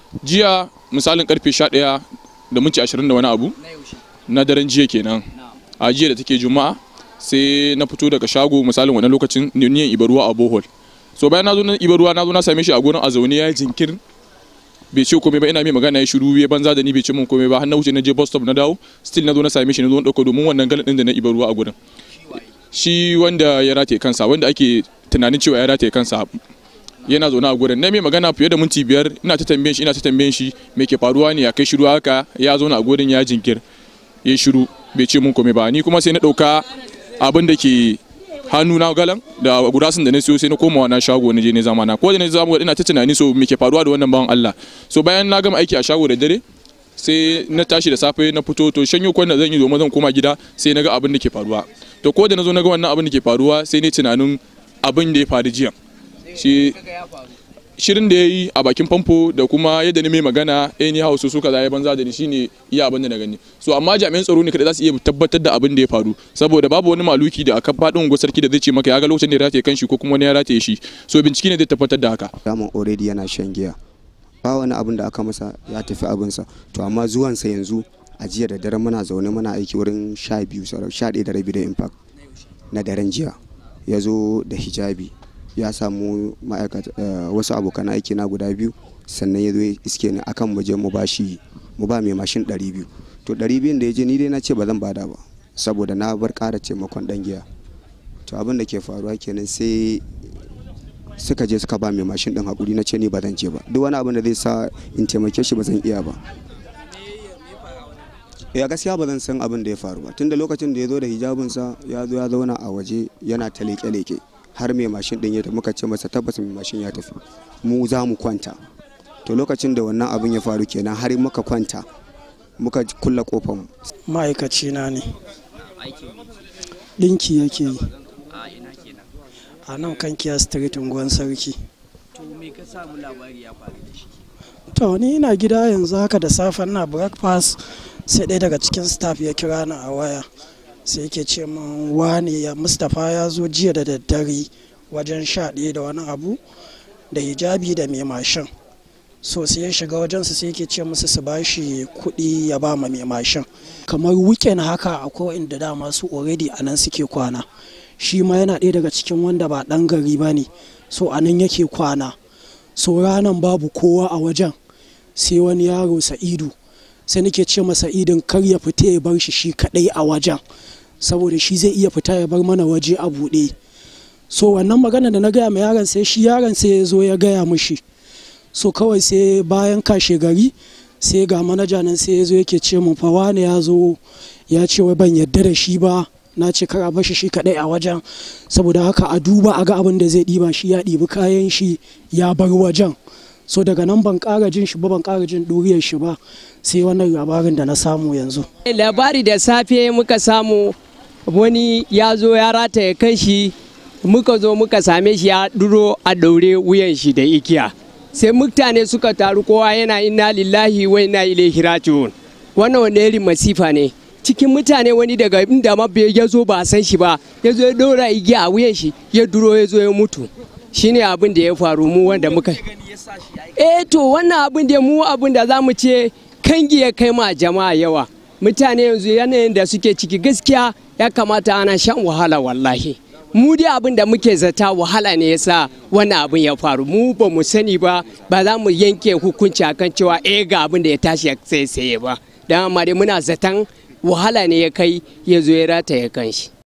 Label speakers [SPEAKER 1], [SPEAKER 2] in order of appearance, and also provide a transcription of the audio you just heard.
[SPEAKER 1] jiya misalin karfe 11 da minti 20 da wani abu na daren jiya kenan a jiya da take juma'a sai na fito daga shago misalin wannan lokacin niyan ibaruwa a bohol so bayan na zo na ibaruwa na zo na same shi a gurin a zaune ya jinkir bai ce komai ba ina mai magana ya shiru ya banza da ni bai ce min komai ba har na wuce na je bus stop na dawo still na zo na same shi na zo na dauko domin wannan galan din da na ibaruwa a gurin shi wanda ya rataye kansa wanda ake tunanin cewa ya rataye kansa yana zaune a gurin na mai magana fiye da minti biyar ina ta tambayen shi ina ta tambayen shi me ke faruwa ne ya kai shiru haka ya zauna a gurin ya jinkir ya shiru bai ce mun komai ba ni kuma sai na dauka abin da ke hannu na galan da gurasin da na siyo sai na koma wannan shago na je ne zamana ko da na zama ina ta tunani so me ke faruwa da wannan bawan Allah so bayan na gama aiki a shago da dare sai na tashi da safe na fito to shanyo kwan da zan yi domin zan koma gida sai na ga abin da ke faruwa to ko da na zo na ga wannan abin da ke faruwa sai ne tunanin abin da ya faru jiya shi shirin da ya yi a bakin famfo da kuma yadda ni mai magana eh ni hausu suka zai banza da ni shine iya abin da na gani so amma jami'an tsaro ne kada za su iya tabbatar da abin da ya faru saboda babu wani maluki da aka faɗin unguwar sarki da zai ce maka ya ga lokacin da ya rataye kanshi ko kuma wani ya rataye shi so bincike ne zai tabbatar da haka
[SPEAKER 2] daman already yana shan giya ba wani abin da aka masa ya tafi abinsa to amma zuwansa yanzu a jiya da dare muna zaune muna aiki wurin sha biyu sha ɗaya da rabi da impact na daren jiya ya zo da hijabi ya samu ma'aikata wasu abokan aiki na guda biyu sannan ya zo iske ni akan mu je mu ba shi mu ba mai mashin 200 to 200 da ya je ni dai na ce ba zan bada ba saboda na bar ƙara taimakon dan giya to abin da ke faruwa kenan sai suka je suka ba mai mashin din hakuri na ce ni ba zan je ba duk wani abin da zai sa in taimake shi ba zan iya ba ya gaskiya ba zan san abin da ya faru ba tunda lokacin da ya zo da hijabinsa ya zo ya zauna a waje yana ta leke-leke har mai mashin din ya tafi muka ce masa tabbas mai mashin ya tafi mu za mu kwanta to lokacin da wannan abin ya faru kenan har muka kwanta muka kulla kofar mu
[SPEAKER 3] ma'aikaci na ne ɗinki yake yi a nan kan kiya street unguwan sarki
[SPEAKER 4] to me ka samu labari ya faru da shi
[SPEAKER 3] to ni ina gida yanzu haka da safe ina breakfast sai ɗaya daga cikin staff ya kira ni a waya sai yake ce min wani ya mustapha ya zo jiya da daddare wajen sha ɗaya da wani abu da hijabi da mai mashin so sai ya shiga wajensu sai yake ce musu su bashi kuɗi ya ba ma mai mashin kamar weekend haka akwai inda dama su already a nan suke kwana shi ma yana ɗaya daga cikin wanda ba ɗan gari ba ne so a nan yake kwana so ranan babu kowa a wajen sai wani yaro sa'idu sai nake ce masa idin kar ya fita ya bar shi shi kaɗai a wajen saboda shi zai iya fita ya bar mana waje a buɗe so wannan magana da na gaya ma yaron sai shi yaron sai ya zo ya gaya mushi so kawai sai bayan kashe gari sai ga manaja nan sai ya zo yake ce mun fa wane ya zo ya ce wai ban yadda da shi ba na ce kar a bashi shi kadai a wajen saboda haka a duba a ga abin da zai ɗiba shi ya ɗibi kayan shi ya bar wajen so daga nan ban ƙara jin shi ba ban ƙara jin ɗuriyar shi ba sai wannan labarin da na samu yanzu
[SPEAKER 4] labari da safe muka samu wani ya zo ya rataye kan shi muka zo muka same shi ya duro a daure wuyan shi da igiya sai mutane suka taru kowa yana inna lillahi wa inna ilaihi raji'un wannan wani irin masifa ne cikin mutane wani daga inda ma bai ya zo ba a san shi ba ya zo ya dora igiya a wuyan shi ya duro ya zo ya mutu shine abin da ya faru mu wanda muka eh to wannan abin da mu abin da zamu ce kangi ya kai ma jama'a yawa mutane yanzu yanayin da suke ciki gaskiya ya kamata ana shan wahala wallahi mu dai abin da muke zata wahala ne yasa wannan abin ya faru mu ba mu sani ba ba za mu yanke hukunci akan cewa eh ga abin da ya tashi ya tsaye ba dan amma dai muna zatan wahala ne ya kai ya zo ya rataye kanshi